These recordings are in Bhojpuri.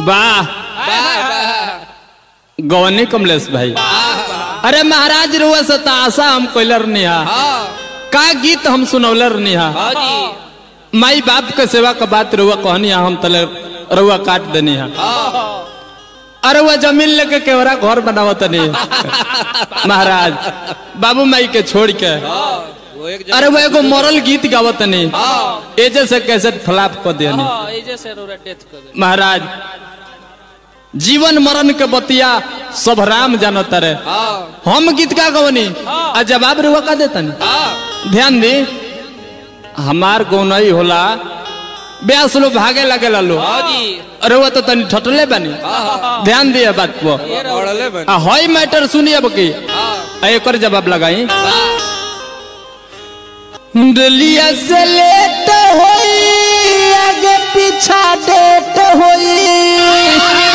वाह वाह वाह गवनी कमलेश भाई अरे महाराज रुआ से तो आशा हम कोइलर निहा हाँ का गीत हम सुनौलर निहा हाँ जी माई बाप के सेवा का बात रुआ कहनी हा, हम तले रुआ काट देनी हा हाँ अरे वह जमीन लेके केवरा घर बनावत नहीं महाराज बाबू माई के छोड़ के वो एक अरे वो एगो मरल गीत गावत नहीं हाँ एजे से कैसे फ्लाप कर दिया हाँ एजे से रोरा डेथ कर दे महाराज जीवन मरण के बतिया सब राम जानत रे हाँ हम गीत का गवनी आ जवाब रुआ का देता हाँ ध्यान दी हमार गौनई होला ब्यास लो भागे लगे लो हाँ जी अरे वो तो तनी ठटले बनी ध्यान दिए बात को ये रहो पढ़ले बन आ हई मैटर सुनिए अब की हाँ आ एकर जवाब लगाई वाह डलिया से लेट होई आगे पीछा डेट होई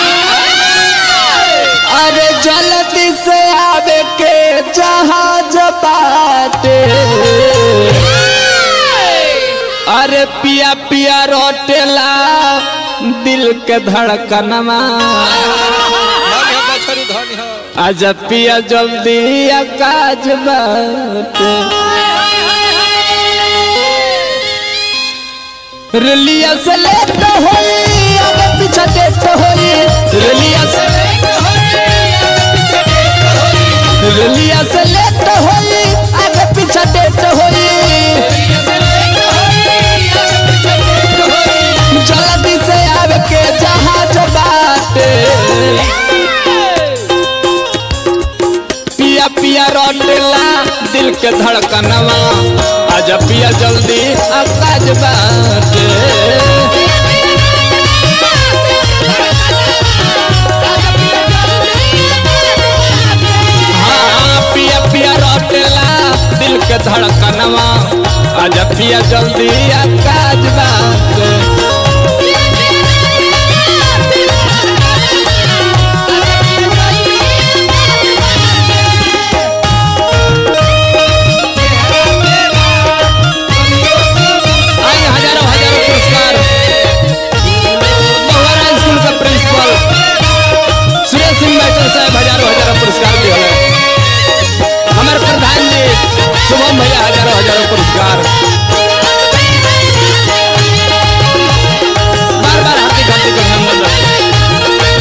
अरे जल्दी से आवे के जहाज बाटे अरे पिया पिया रोटेला दिल के धड़कनमा धनी हो बछरू धनी हो आजा पिया जल्दी काज बाटे रलिया से लेट होई आगे पीछे डेट होई रलिया से रलिया से लेट होई आगे पीछे डेट होई जल्दी से आवे के जहाज बाटे पिया पिया रोटेला दिल के धड़कनवा आजा पिया जल्दी आकाज बाटे हाँ पिया पिया रोटेला दिल के धड़कनवा आजा पिया जल्दी आकाज बाटे आई हजारों हजारों पुरस्कार बहुआरा स्कूल का प्रिंसिपल सुरेश सिंह मैटर साहब हजारों हजारों पुरस्कार दिए हैं हमारे प्रधान जी शुभम भैया हजारों हजारों पुरस्कार बार बार हार्दिक हार्दिक अभिनंदन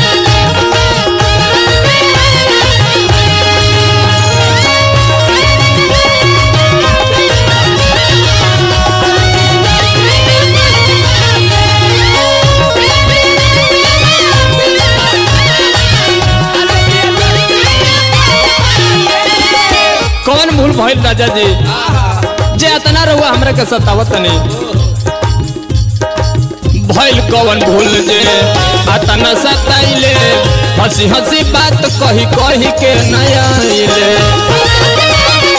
कौन भूल भइल राजा जी जे अतना रहुआ हमरा के सतावत नहीं भइल कौन भूल जे अतना सताइले हंसी हंसी बात कही कही के नया आइले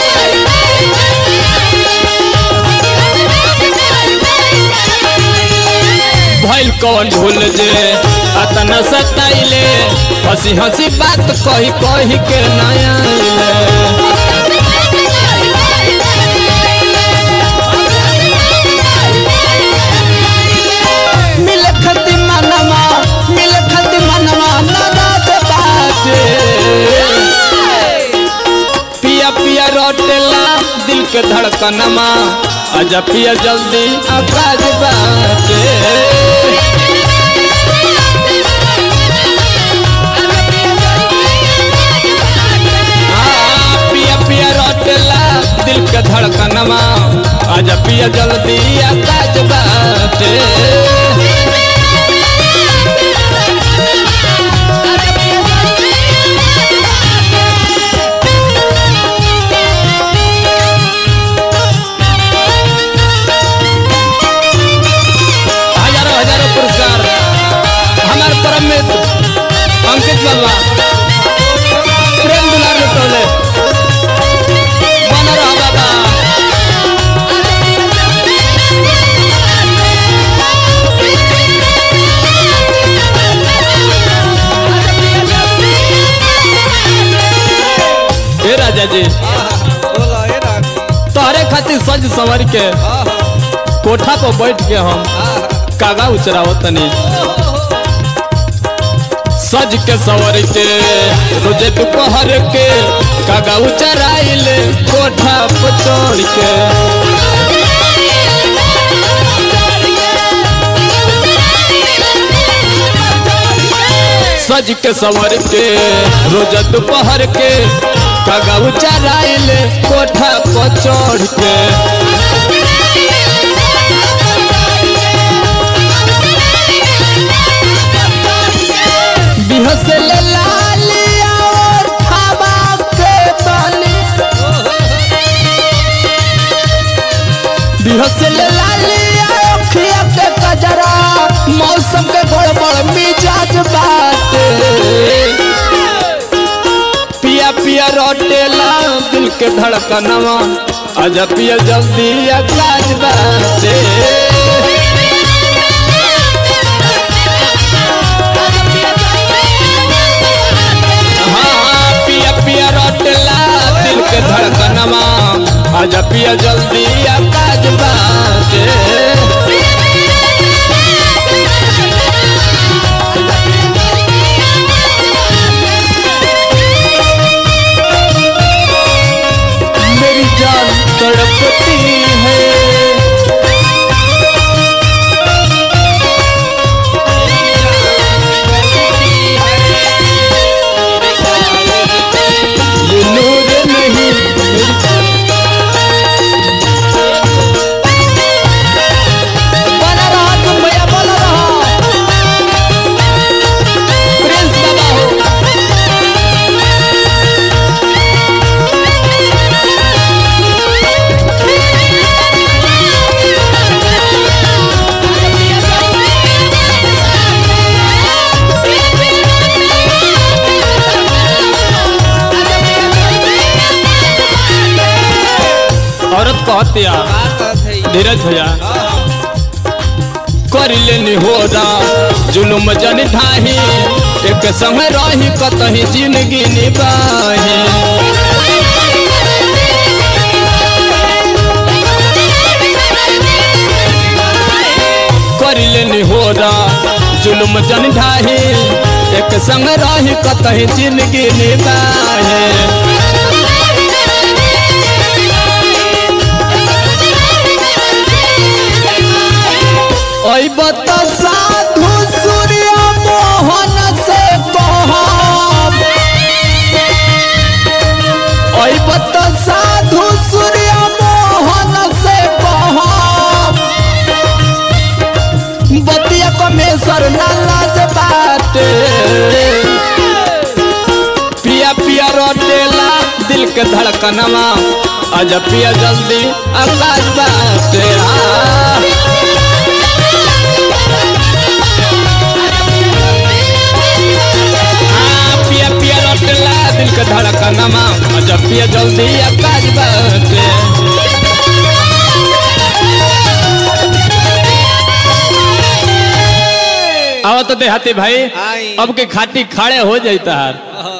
भइल कौन भूल जे अतना सताइले हंसी हंसी बात कही कही के नया आइले मिल खती मनवा मिल खती मनवा नादात बाटे पिया पिया रोटेला दिल के धड़कनमा आजा पिया जल्दी आकाज बाटे हाँ, पिया पिया रोटेला दिल के धड़कनमा आजा पिया जल्दी आकाज बाटे हजारों हजारों पुरस्कार हमारे परम मित्र अंकित बाबा प्रेम दुलार लुटौले बन रहा बाबा हे राजा जी बोला ए राम तोहरे खातिर सज संवर के कोठा पर बैठ के हम कागा उचरावत तनी सज के सवर के रोजे दोपहर के कागाऊ चराइल कोठा पर चढ़ के सज के सवर के रोज दोपहर के कागाऊ चराइल कोठा पर चढ़ के बिहसल लालिया और खाबा के बाली बिहसल लालिया अखिया के कजरा मौसम के गड़बड़ मिजाज बाटे पिया पिया रोटेला दिल के धड़कनवा आजा पिया जल्दी आकाश बाटे हाँ पिया पिया रोटेला दिल के धड़कनवा आजा पिया जल्दी आकाश बाटे मेरी जान तड़पती है ये नूर नहीं बना रहा तुम भैया बोला रहा प्रिंस बाबा हो औरत कहती है धीरज भैया कर लेनी हो जुलुम जन ढाही एक संग रही कतही जिंदगी निबाही कर लेनी हो जुलुम जन ढाही एक संग रही कतही जिंदगी निबाही ओई बता साधु सूर्य मोहन से कहब ओई बता साधु सूर्य मोहन से कहब बतिया कमेसर ना लाज बाटे पिया पिया रोटेला दिल के धड़कनवा आजा पिया जल्दी आकाश बाटे आ आ, पिया पिया रोटला दिल के धड़कनमा अच्छा पिया जल्दी आकाश बाटे आओ तो देहाती भाई आई। अब के खाटी खाड़े हो जाता है